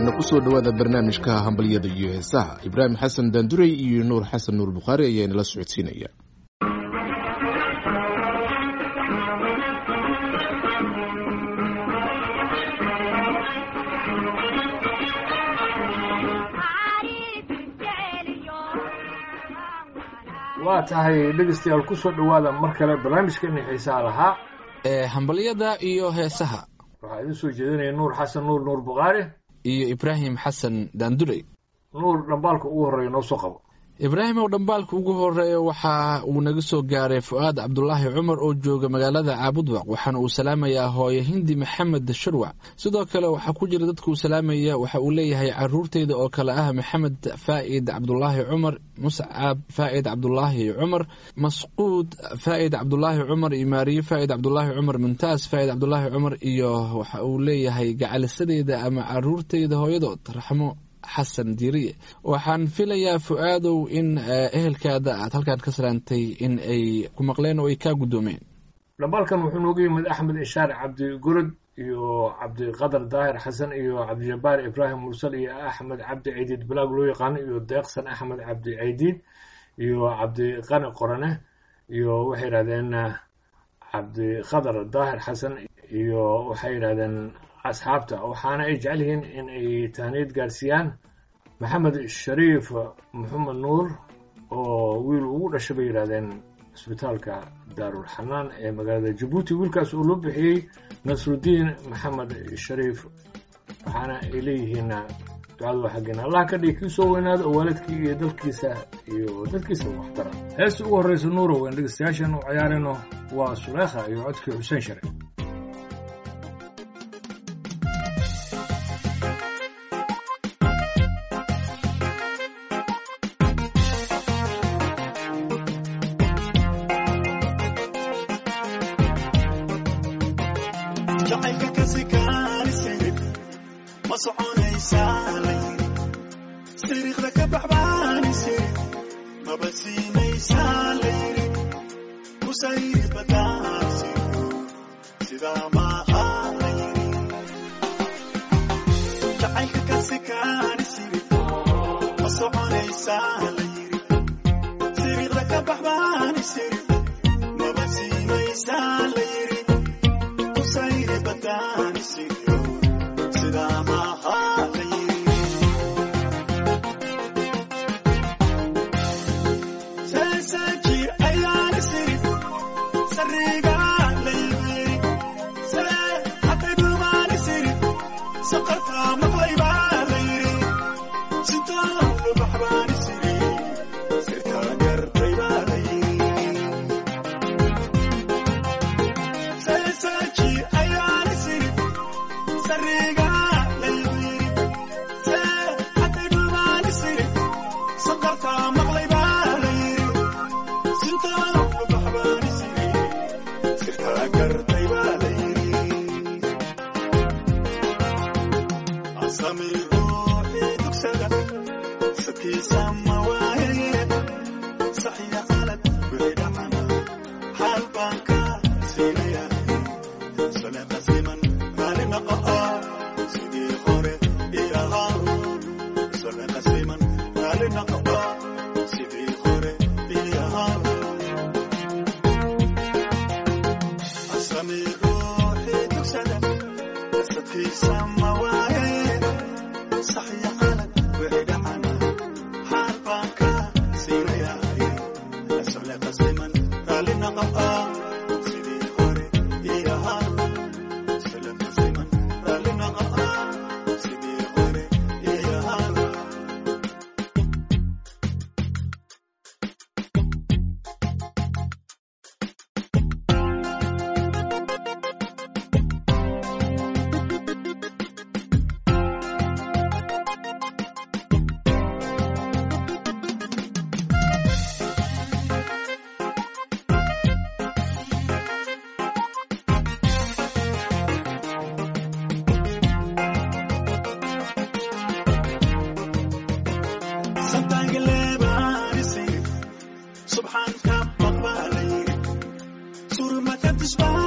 markana kusoo dhowaada barnaamijka hambalyada iyo heesaha ibraahim xasan daandurey iyo nuur xasan nuur bukhaari ayaa inala socodsiinaya waa tahay dhegeystayaal kusoo dhowaada mar kale barnaamijkeeni xiisaha lahaa ee hambalyada iyo heesaha waxaa idin soo jeedinaya nuur xasan nuur nuur bukhaari iyo ibraahim xasan daandurey nuur dhambaalka ugu horreeya noo soo qabo ibraahim ow dhambaalka ugu horeeya waxa uu naga soo gaaray fu-aad cabdulaahi cumar oo jooga magaalada caabudwaq waxaana uu salaamayaa hooye hindi maxamed shirwac sidoo kale waxaa ku jira dadkuu salaamaya waxa uu leeyahay caruurteyda oo kale ah maxamed faa'id cabdulaahi cumar muscab faa'id cabdulaahi cumar masquud faa'id cabdulaahi cumar iyo maariye faa'id cabdulaahi cumar muntaas faa'id cabdulaahi cumar iyo waxa uu leeyahay gacalisadeyda ama caruurteyda hooyadood raxmo xasan diiriye waxaan filayaa fu-aadow in ehelkaada aad halkaan ka salaantay in ay ku maqleen oo ay kaa guddoomeen dhambaalkan wuxuu nooga yimid axmed ishaar cabdi gurud iyo cabdiqadar daahir xasan iyo cabdijabbaar ibraahim mursal iyo axmed cabdi caydiid balaag loo yaqaano iyo deeqsan axmed cabdi caydiid iyo cabdiqani qorane iyo waxay yidhahdeen cabdiqadar daahir xasan iyo waxay yidhahdeen asxaabta waxaana ay jecel yihiin in ay tahniyad gaarsiiyaan maxamed shariif maxamed nuur oo wiil ugu dhashay bay yidhahdeen cisbitaalka daarul xanaan ee magaalada jabuuti wiilkaas oo loo bixiyey nasrudiin maxamed shariif waxaana ay leeyihiin ducadu waa xaggeena allah ka dhigi kii soo weynaada oo waalidkii iyo dalkiisa iyo dadkiisa waxtara heesta ugu horreysa nuurow en dhegeystayaashan u ciyaarayno waa suleekha iyo codkii xuseen share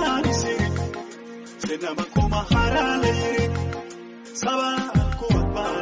Saba kuwa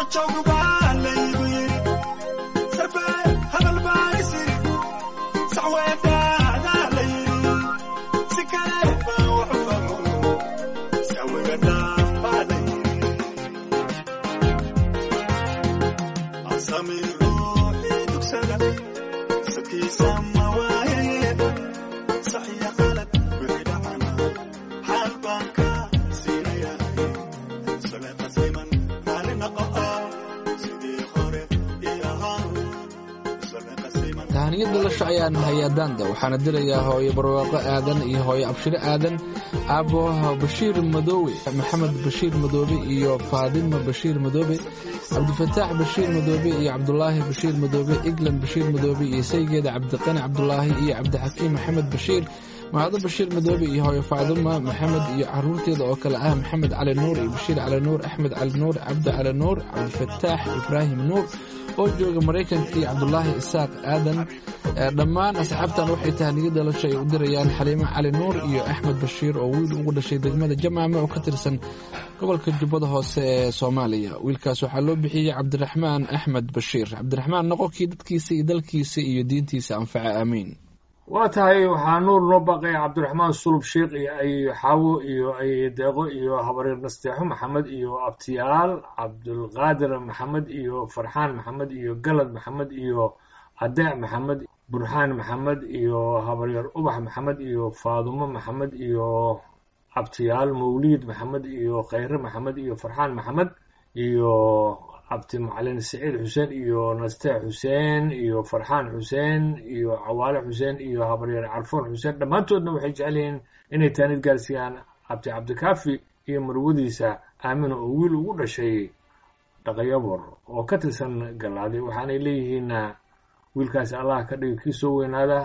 tahaniyad dhalasho ayaan hayaa daanda waxaana dilayaa hooyo barwaaqo aadan iyo hooyo abshiro aadan aabo bashiir madoowe maxamed bashiir madoobe iyo faadima bashiir madoobe cabdifataax bashiir madoobe iyo cabdulaahi bashiir madoobe eglan bashiir madoobe iyo saygeeda cabdiqani cabdulaahi iyo cabdixakiim maxamed bashiir mahado bashiir madoobe iyo hooyo faaduma maxamed iyo caruurteeda oo kale ah maxamed cali nuur iyo bashiir cali nuur axmed cali nuur cabdi cali nuur cabdifataax ibraahim nuur oo jooga maraykanka iyo cabdulaahi isaaq aadan dhammaan asxaabtan waxay tahaniyad dhalasho ay u dirayaan xaliimo cali nuur iyo axmed bashiir oo wiil ugu dhashay degmada jamaame oo ka tirsan gobolka jubbada hoose ee soomaaliya wiilkaas waxaa loo bixiyey cabdiraxmaan axmed bashiir cabdiraxmaan noqonkii dadkiisa iyo dalkiisa iyo diintiisa anfaca aamiin waa tahay waxaa nuur noo baaqaya cabdiraxmaan sulub sheikh iyo ay xaawo iyo ay deeqo iyo habareer nasteexo maxamed iyo abtiyaal cabdulqaadir maxamed iyo farxaan maxamed iyo galad maxamed iyo adeec maxamed burxaan maxamed iyo habaryeer ubax maxamed iyo faadumo maxamed iyo abtiyaal mawliid maxamed iyo khayre maxamed iyo farxaan maxamed iyo abti macalin saciid xuseen iyo nasteex xuseen iyo farxaan xuseen iyo cawaale xuseen iyo habaryeer carfoon xuseen dhammaantoodna waxay jecel yihiin inay taanid gaarsiiyaan abti cabdikaafi iyo marwadiisa aamina oo wiil ugu dhashay dhaqayabor oo ka tirsan gallaaday waxaanay leeyihiin wiilkaasi allah ka dhiga kii soo weynaada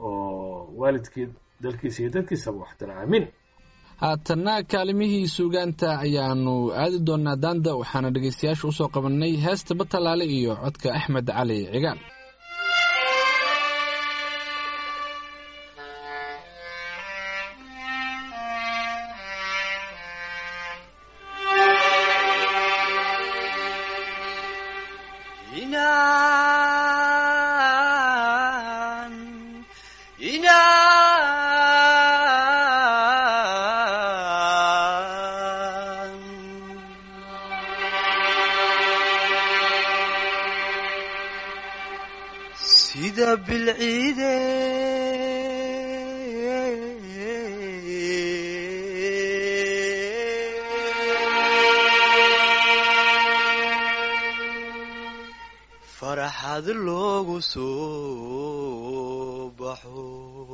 oo waalidkii dalkiisa iyo dadkiisaba waxtira aamiin haatanna kaalimihii suugaanta ayaanu aadi doonaa daanda waxaana dhegaystayaasha usoo qabannay heesta batalaale iyo codka axmed cali cigaal sida bilciide farxad loogu soo baxo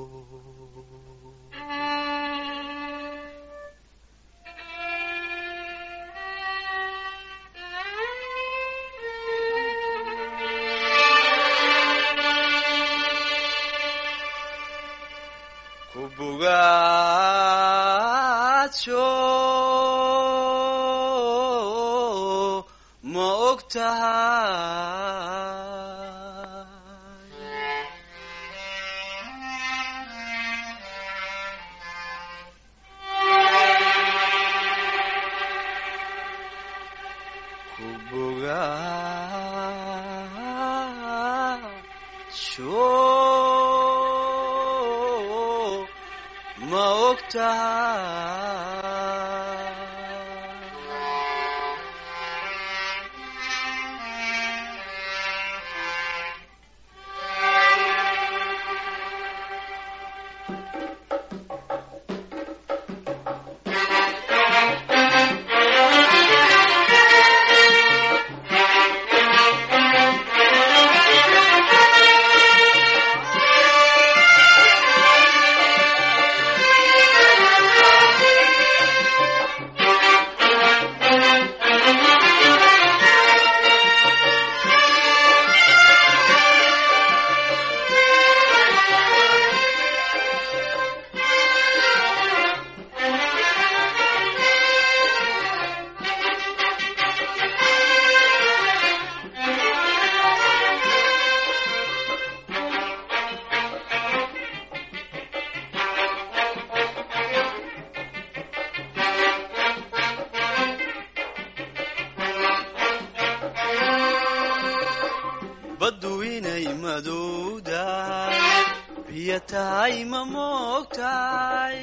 ku bugaadsho ma og tahay ku bogaadsho ma og tahay biyo tahay ma moogtahay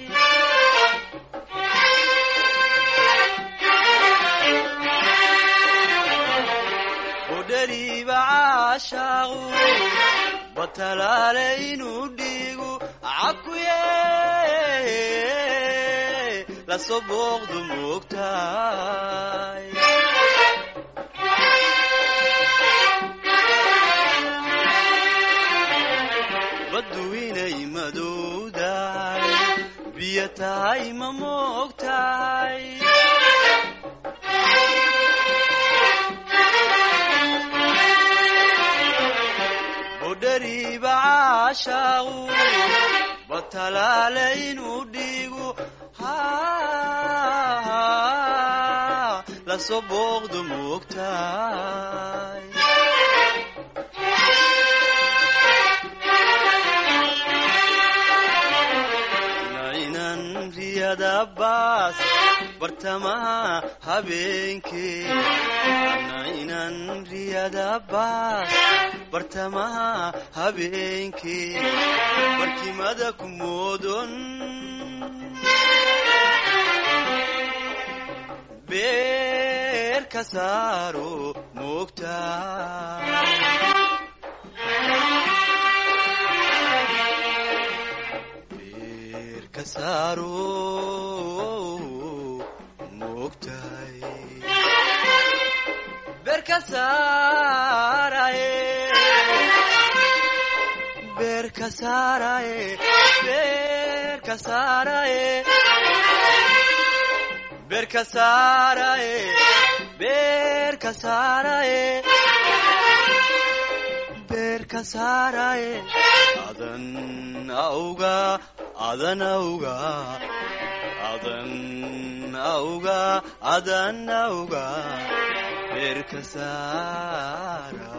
udhariiba caashaaqu batalaale inuu dhiigu cakuye lasoo booqdu moogtahay baddu inay madowdahay biyo tahay ma moogtahay budhariiba caashaaqu batalaale inuu dhiigu lasoo booqdu moogtahay nainan riyada baas bartamaha habeenkee nainan riyada baas bartamaha habeenkee barkimada ku moodon beer ka saaro moogtahay beer ka saaro moogtahay beer ka saaraye beer ka saaraye beer ka saaraye beer ka saaraye beer ka saaraye beer ka saaraye adan auga adan auga adan auga adan auga beer ka saara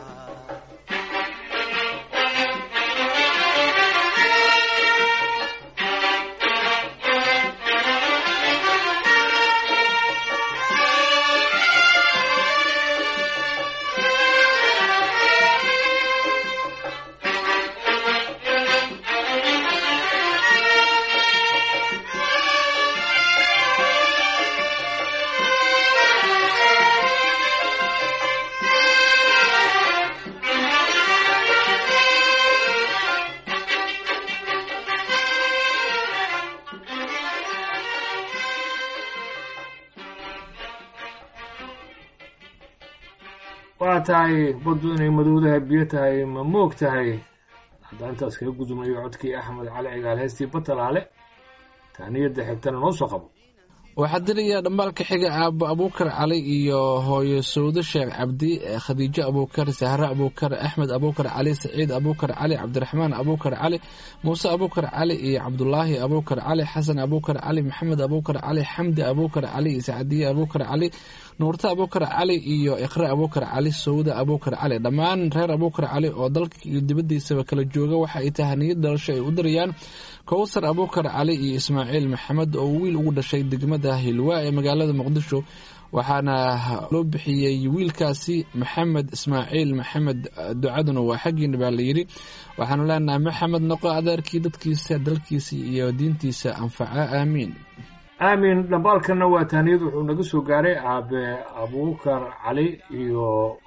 waa tahay baddu inay madowdahay biyo tahay ma moog tahay haddaan intaas kaga gudubnayo codkii axmed cali cigaal heestii batalaale tahniyadda xigtana noo soo qabo waxaa dirayaa dhambaalka xiga aabo abuukar cali iyo hooyo sawdo sheekh cabdi khadiijo abuukar sahre abuukar axmed abuukar cali saciid abuukar cali cabdiraxmaan abuukar cali muuse abuukar cali iyo cabdulaahi abuukar cali xasan abuukar cali maxamed abuukar cali xamdi abuukar cali sacdiye abuukar cali nuurta abuukar cali iyo iqre abuukar cali sawda abuukar cali dhammaan reer abuukar cali oo dalka iyo dibadiisaba kala jooga waxa ay tahaniyad dhalasho ay u dirayaan kowsar abuukar cali iyo ismaaciil maxamed oo wiil ugu dhashay degmada hilwaa ee magaalada muqdisho waxaana loo bixiyey wiilkaasi maxamed ismaaciil maxamed ducaduna waa xaggiina baa layidhi waxaanu leenahay maxamed noqo adeerkii dadkiisa dalkiisa iyo diintiisa anfaca aamiin aamin dhambaalkanna waa taaniyad wuxuu naga soo gaaray aabe abuukar cali iyo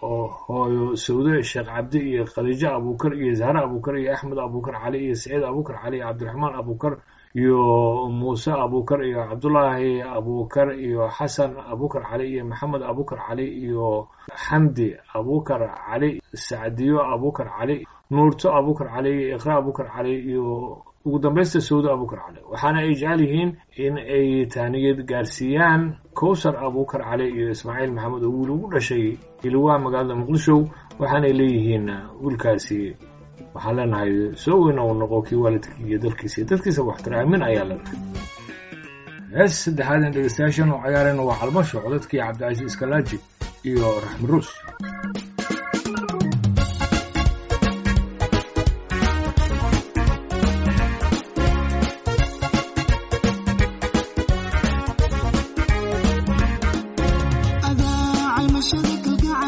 hooyo sawde sheekh cabdi iyo khadiijo abuukar iyo zahre abuukar iyo axmed abuukar cali iyo saciid abuukar cali iyo cabdiraxmaan abuukar iyo muuse abuukar iyo cabdulaahi abuukar iyo xasan abuukar cali iyo maxamed abuukar cali iyo xamdi abuukar cali sacdiyo abuukar cali nuurto abuukar cali iyo iqra abuukar cali iyo ugu dambaysta sawdo abuukar cali waxaana ay jecel yihiin in ay taaniyad gaarsiiyaan kowsar abuukar cali iyo ismaaciil maxamed oo wiil ugu dhashay hilwaa magaalada muqdisho waxaanay leeyihiin wiilkaasi waxaan leenahay soo weyna uu noqo kii waalidkii iyo dalkiisa iyo dadkiisa waxtara aamin ayaa leenahay hees saddexaad in dhegeystayaashan oo cayaareen waa calmasho codadkii cabdicasiis iskalaaji iyo raxmi ruus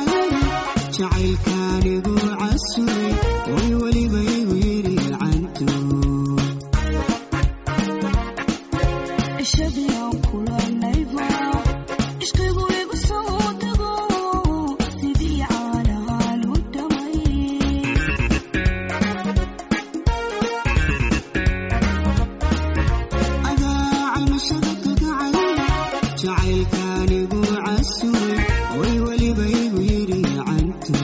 jacaylkaanigu casuray way weliba igu yidhi cantu jacaylkaanigu casuray way weliba igu yidhi cantu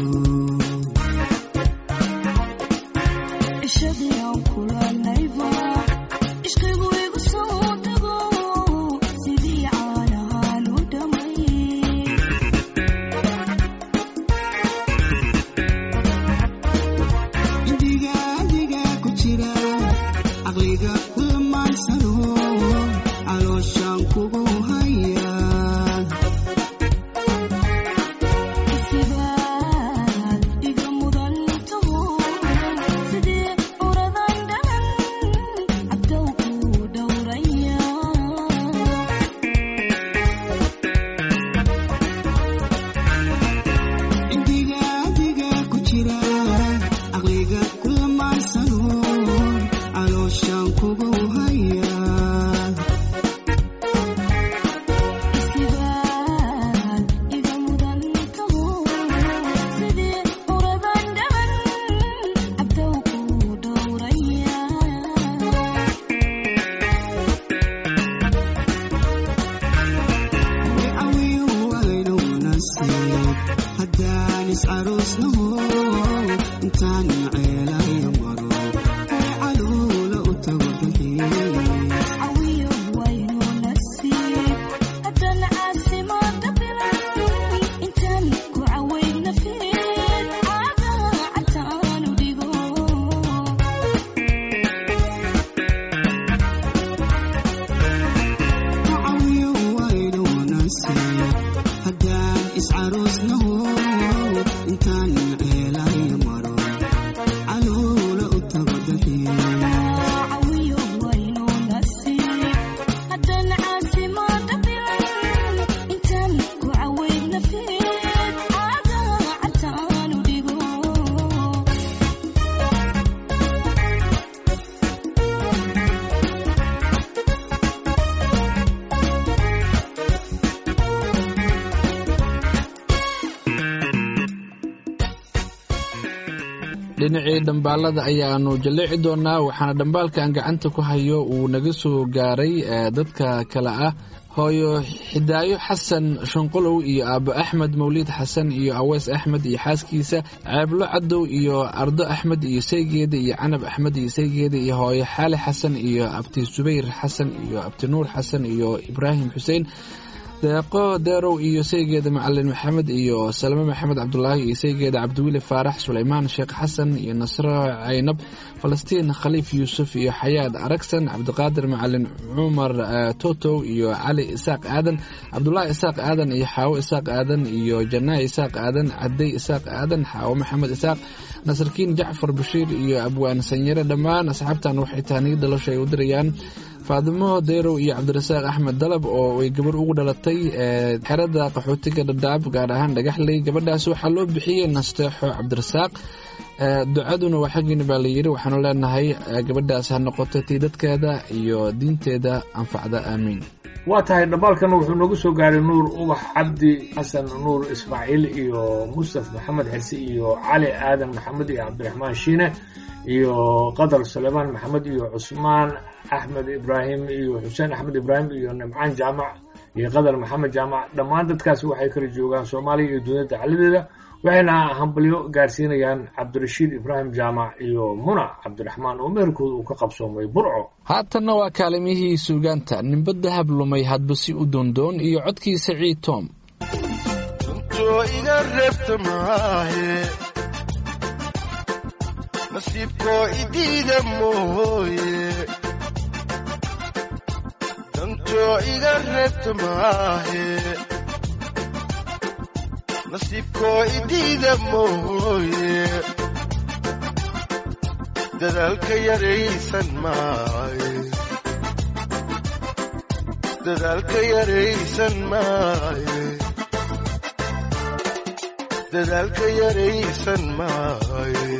indiga adiga ku jira caqliga kulmaansano calooshaan kugu haya indiga adiga ku jira caqliga kulmaansano calooshaan kugu haya awiyu waynu nasiib haddaan iscaruusnaho intaan ceelaya maro ee caluula u tago dalxiis awiyu waynu nasiib haddaan iscaruusnaho intaan ceelaya maro caluula u tago dalxiis dhinacii dhambaalada ayaanu jalleeci doonaa waxaana dhambaalkan gacanta ku hayo uu naga soo gaaray ee dadka kale ah hooyo xidaayo xasan shanqolow iyo aabo axmed mawliid xasan iyo aweys axmed iyo xaaskiisa ceeblo cadow iyo ardo axmed iyo saygeeda iyo canab axmed iyo saygeeda iyo hooyo xaali xasan iyo abti subayr xasan iyo abti nuur xasan iyo ibraahim xuseen deeqo deerow iyo saygeeda macalin maxamed iyo salme maxamed cabdulaahi iyo saygeeda cabdiweli faarax suleymaan sheekh xasan iyo nasro caynab falastiin khaliif yuusuf iyo xayaad aragsan cabdiqaadir macalin cumar eh, totow iyo cali isaaq aadan cabdulaahi isaaq aadan iyo xaawo isaaq aadan iyo janaa isaaq aadan cadey isaaq aadan xaawo maxamed isaaq nasarkiin jacfar bashiir iyo abwaan sanyare dhammaan asxaabtan waxay tahniyad dhalasho ay u dirayaan faadimo deyrow iyo cabdirasaaq axmed dalab oo ay gabar ugu dhalatay ee xerada qaxootiga dhadhaab gaar ahaan dhagaxley gabadhaas waxaa loo bixiyey nasteexo cabdirasaaq ee ducaduna waa xaggiina baa layidhi waxaanu leenahay ee gabadhaas ha noqoto tii dadkeeda iyo diinteeda anfacda aamiin waa tahay dhambaalkan wuxuu noogu soo gaaray nuur ubax cabdi xasan nuur ismaaciil iyo mustaf maxamed xirsi iyo cali aadan maxamed iyo cabdiraxmaan shiine iyo qadar sulaymaan maxamed iyo cusmaan axmed ibraahim iyo xuseen axmed ibraahim iyo nimcaan jaamac iyo qadar maxamed jaamac dhammaan dadkaasi waxay kala joogaan soomaaliya iyo dunida dacaladeeda waxayna hambalyo gaarsiinayaan cabdirashiid ibraahim jaamac iyo muna cabdiraxmaan oo meherkooda uu ka qabsoomay burco haatanna waa kaalimihii suugaanta nimba dahab lumay hadba si u doondoon iyo codkii saciid tom runtoo iga reebta maahe nasiibkoo idiida mooye dantoo iga reebta maahe nasiibkoo idiida mooye dadaalka yaraysan maaye dadaalka yaraysan maaye dadaalka yaraysan maaye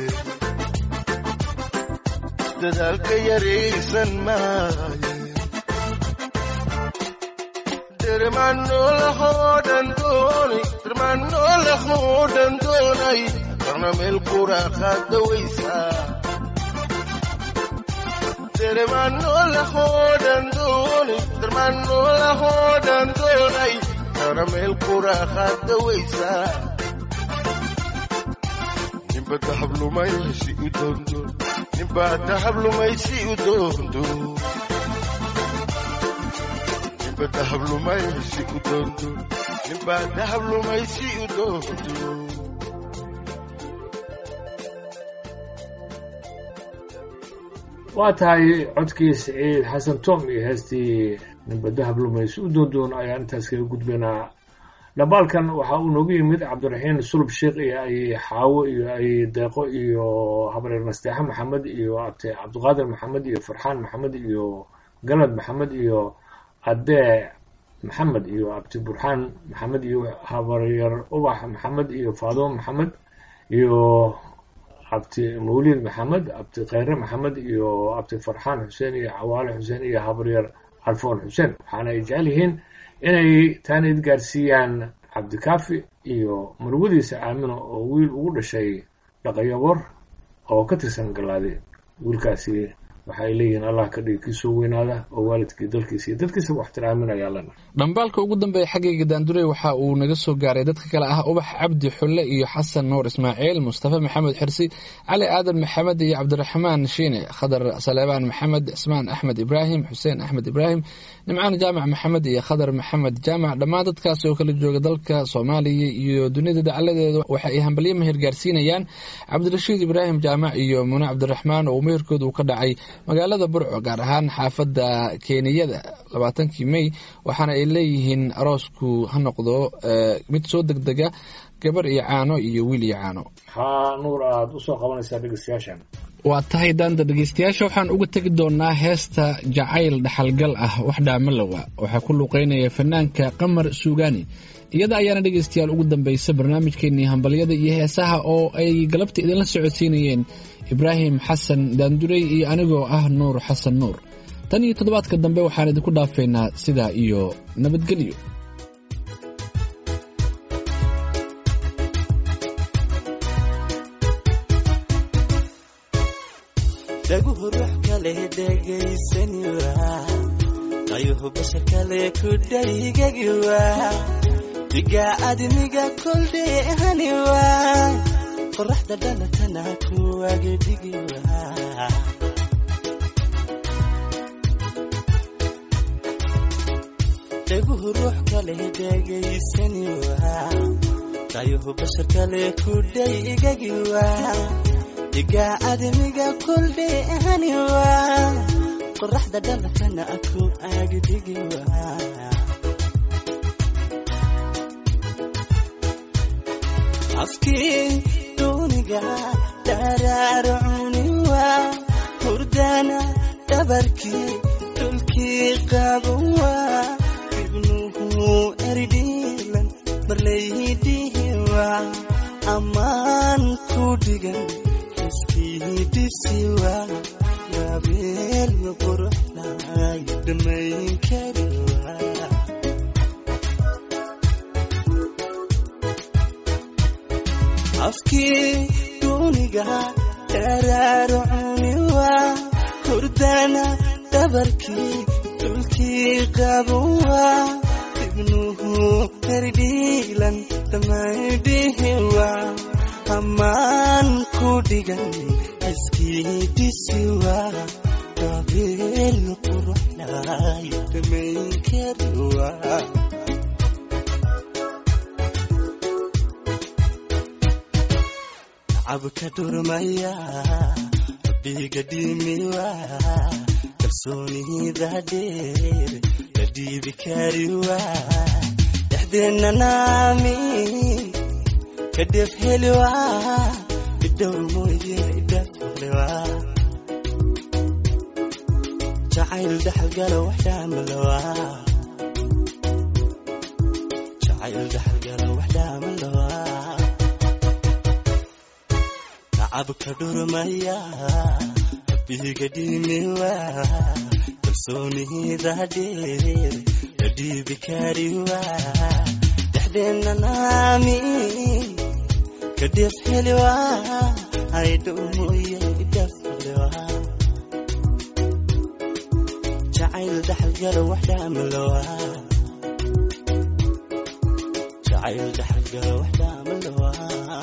dadaalka yaraysan maaye dermanolahoodan doonay dermanolahoodan doonay karna meel quraaqaadawaysaa dermanolahoodan doonay dermanolahoodan doonay marna meel quraaqaad dawaysaa ninba dahablumaysi u doondo ninbaa dahablumaysi u doondo ninba dahablumaysi u doondo ninbaa dahablumaysi u doondo waa tahay codkii siciid xasan tom iyo heestii ninba dahab lumays u doondoon ayaan intaas kaga gudbaynaa dhabaalkan waxaa uu noogu yimid cabdiraxiin sulub sheikh iyo ay xaawo iyo ay deeqo iyo habreer nasteexe maxamed iyo abte cabdiqaadir maxamed iyo farxaan maxamed iyo galad maxamed iyo adee maxamed iyo abti burxaan maxamed iyo habaryar ubax maxamed iyo faadimo maxamed iyo abti mawlid maxamed abti kheyre maxamed iyo abti farxaan xuseen iyo cawaale xuseen iyo habaryar alfoon xuseen waxaana ay jecel yihiin inay taanid gaarsiiyaan cabdikaafi iyo marwadiisa aamino oo wiil ugu dhashay dhaqayabor oo ka tirsan galaade wiilkaasi waxay leeyihiin allah ka dhigi kii soo weynaada oo waalidkii dalkiisa iyo dadkiisa waxtiraaminaya allana dhambaalka ugu dambeeya xaggayga daandurey waxa uu naga soo gaaray dadka kale ah ubax cabdi xulle iyo xasan nuur ismaaciil mustafa maxamed xirsi cali aadan maxamed iyo cabdiraxmaan shiine khadar saleebaan maxamed cismaan axmed ibraahim xuseen axmed ibraahim nimcaan jaamac maxamed iyo khadar maxamed jaamac dhammaan dadkaasi oo kala jooga dalka soomaaliya iyo dunida dacaladeeda waxa ay hambalyo meher gaarsiinayaan cabdirashiid ibraahim jaamac iyo mune cabdiraxmaan oo meherkooda uu ka dhacay magaalada burco gaar ahaan xaafadda keeniyada labaatankii mey waxaana ay leeyihiin aroosku ha noqdo mid soo degdega gabar iyo caano iyo wiil iyo caano maxaa nuur aada usoo qabanaysaa dhegeystayaashan waa tahay daanda dhegeystayaasha waxaan uga tegi doonaa heesta jacayl dhaxalgal ah wax dhaamalowa waxaa ku luuqeynaya fanaanka qamar suugaani iyada ayaana dhegeystayaal ugu dambeysa barnaamijkeenii hambalyada iyo heesaha oo ay galabta idinla socodsiinayeen ibraahim xasan daandurey iyo anigoo ah nuur xasan nuur tan iyo toddobaadka dambe waxaan idinku dhaafeynaa sidaa iyo nabadgelyo dhaguhu ruux kale dhegaysaniwa qayuhu bashar kale ku dhaygagiwa diga admiga koldheehaniwa qoraxda dhalatana kuwagedhigiwa dhaguhu ruux kale dhegaysaniwa qayuhu bashar kale ku dhaygagiwa diga admiga koldheehaniwa qoraxda dhalatana ku agdhigiwa afkii duuniga dharaarcuniwa hurdana dhabarkii dhulkii qabuwa ibnuhu erdhiilan marlaydihiwa ammaan ku dhigan iskiidisiwa gabeel quruxlay dhamayn kariwa afkii duuniga dharaarcuniwa hurdana dhabarkii dhulkii qabuwa ibnuhu erdhiilan dhamaydhihiwa ammaan ku dhigan iskiidisiwa gabeel quruxlay dhamayn kariwa cabka dhurmaya rabbiga dhimiwa kalsoonida dheer la dhiibi kariwa dhexdeenna naami ka dhef heliwa idhowr mooye idhaflewa jacayl dhaxalgala waxdhaamalawa jacayl dhaxalgala waxdhaamalawa cabka dhurmaya rabbiga dhimiwa kalsoonida dheer la dhiibi kariwa dhexdeenna naami ka dhef heliwa aydhow mooye idhaflewa jacayl dhaxalgala waxdhaamalawa jacayl dhaxalgala wax dhaamalawaa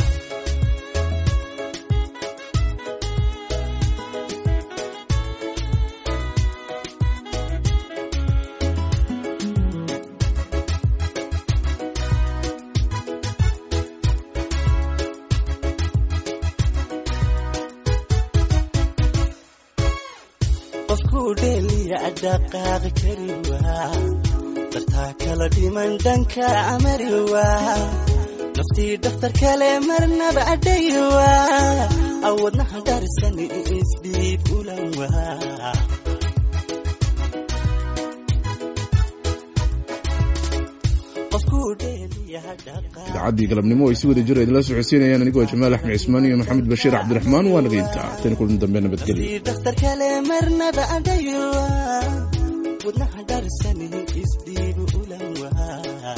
qofkuu dheeliya dhaqaaqi kari waa dartaa kala dhiman dhanka amari waa naftii dhakhtar kale marnaba adhay waa awadnaha dharisan isdhiib ulan waa qofkuu dheeliya dhaqaaqi idaacadii galabnimo ay si wada jira idinla socodsiinayaan anigoo jamaal axmed cismaan iyo maxamed bashiir cabdiraxmaan waa naga intaa tan kulan dambe nabadgelyo naftii dhakhtar kale marnaba adhay waa wadnaha dharisan isdhiib ulan waa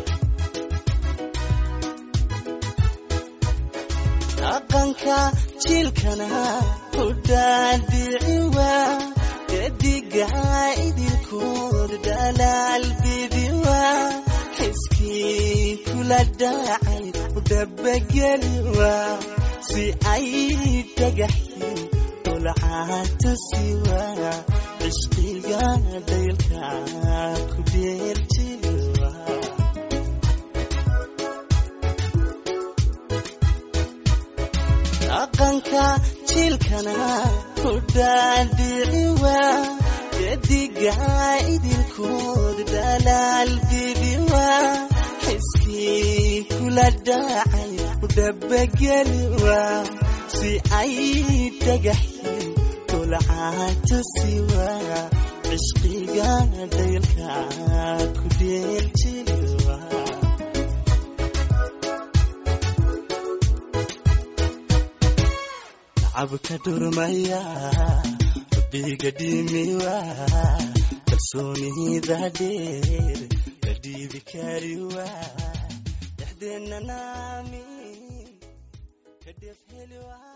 dhaqanka jiilkana u dhaadhici waa gedigaa idilkood dhalaal bidi waa xiskii kula dhacay u dabageli waa si ay dhagaxin dhulcaatusi waa cishqiga daylka ku dheeljili waa dhaqanka jiilkana ku dhaadhici waa gedigaa idilkood dhalaal bibi waa xiskii kula dhacay u dabageli waa si ay dhagaxin dhulcaatusi waa cishqiga daylka ku dheeljili waa cabka dhurmaya rabbiga dhimiwa kalsoonida dheer la dhiibi kariwa dhexdeenna naamin ka dhef heliwa